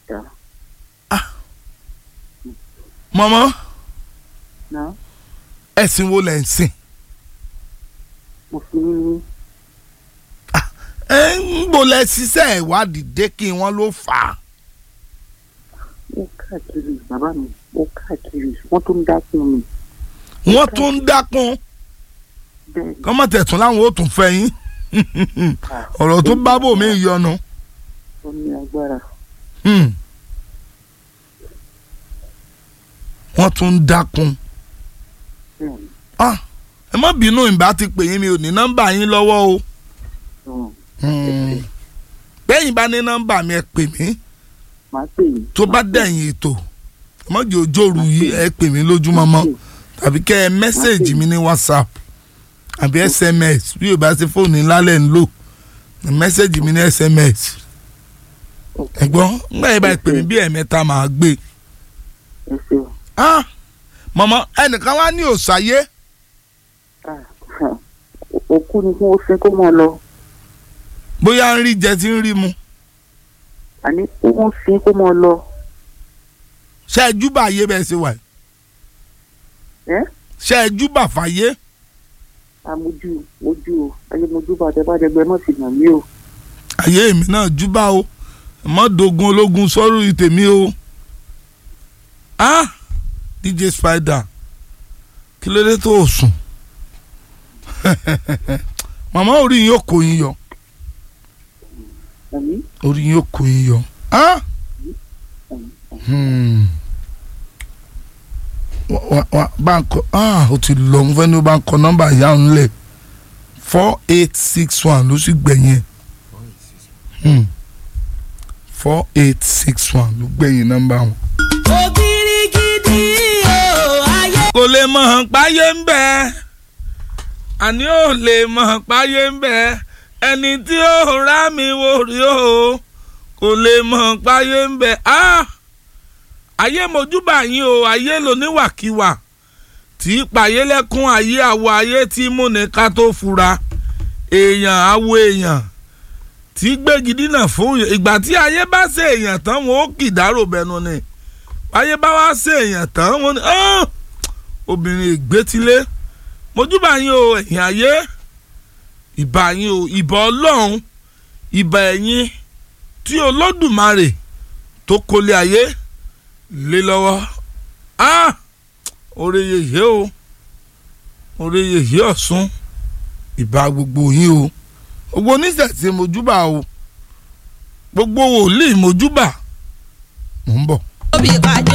dá mọ́mọ́ náà ẹ̀sìn wo lẹ̀ ń sìn mo fi ní ẹ̀ ń bò lẹ ṣiṣẹ́ ìwádìí dé kí wọ́n ló fà á mo káàkiri bàbá mi mo káàkiri wọ́n tó ń dákun mi wọ́n tún ń dákun bẹ́ẹ̀ ni kọ́mọ̀tẹ̀tún láwọn ó tún fẹ́ yín ọ̀rọ̀ tó bá bò mí yọnu. ó ní agbára Hmm. wọ́n tún ń dákun. bẹ́ẹ̀ ni Ah, ẹ má bínú ìbá ti pè yín mi ò ní nọ́mbà yín lọ́wọ́ o. um, Hmm. bẹ́yìn bá ní nọ́mbà mi ẹ pè mí màá pè yín tó bá dẹ̀yìn ètò ẹ má jẹ́ òjòrú yìí ẹ pè mí lójúmọ́mọ́ tàbí kẹ́ ẹ mẹ́sẹ̀gì mi ní whatsapp àbí sms bí o bá ṣe fóònù ńlá lẹ̀ ń lò mẹ́sẹ̀gì mi ní sms ẹ̀gbọ́n ńgbà yẹn bá ẹ pè mí bí ẹ̀mẹ́ta màá gbé ẹ ṣeun ah mọ̀mọ́ ẹnìkan wá ní òṣàyé Ah, ah, òkú ni kí wọ́n sin kó mọ́ lọ bóyá ń rí jẹ tí ń rí mu àní kí wọ́n sin kó mọ́ lọ ṣe é júbà ayé bẹ́ẹ̀ ṣe wà yìí ẹ́ ṣe é júbà fàyè àmójú mojú o ayé mojú bàtẹ bá dẹgbẹ mọ̀ sí nàmí o ayé èmi náà júbà o mọ́ dogun ológun sọ́rù ìtèmi o ah dj spider kí ló dé tó o sùn màmá orí yín ó kó yín yọ àmì orí yín ó kó yín yọ ah hmm. Wa- wa- wa- bá ń kọ ah o ti lọ mo fẹ́ ní o bá ń kọ nọ́mbà ìyá òun lẹ̀ four eight six one ló sì gbẹ̀yìn ẹ̀ Hmm. four eight six one ló gbẹ̀yìn nọ́mbà wọn. òbírígidì o ayé. kò lè mọ̀ hàn páyé ń bẹ àní ò lè mọ̀ hàn páyé ń bẹ ẹni tí ó rá mi wò rí o kò lè mọ̀ hàn páyé ń bẹ ah ayé mojúbà yín o ayé lóníwàkiwà tí í pààyé lẹ́kún ayé àwọ̀ ayé tí múni ká tó fura èèyàn àwọ̀ èèyàn tí gbégi dínà fún yàn. ìgbà tí ayé bá ṣe èèyàn tán wọn ó kìdárò bẹnu ni ayé bá wá ṣe èèyàn tán wọn ni "Ah, obìnrin ìgbétílé mojúbà yín o ẹ̀yìn ayé ìbà yín o ìbà ọlọ́run ìbà ẹ̀yìn tí olódùmarè tó kólé ayé lé lọ́wọ́ ah oore yèyé o oore yèyé ọ̀sùn ìbà gbogbo yín o gbogbo oníṣẹ̀ṣe mojúbà o gbogbo wòlíì mojúbà mò ń bọ̀. òbí pàjẹ́.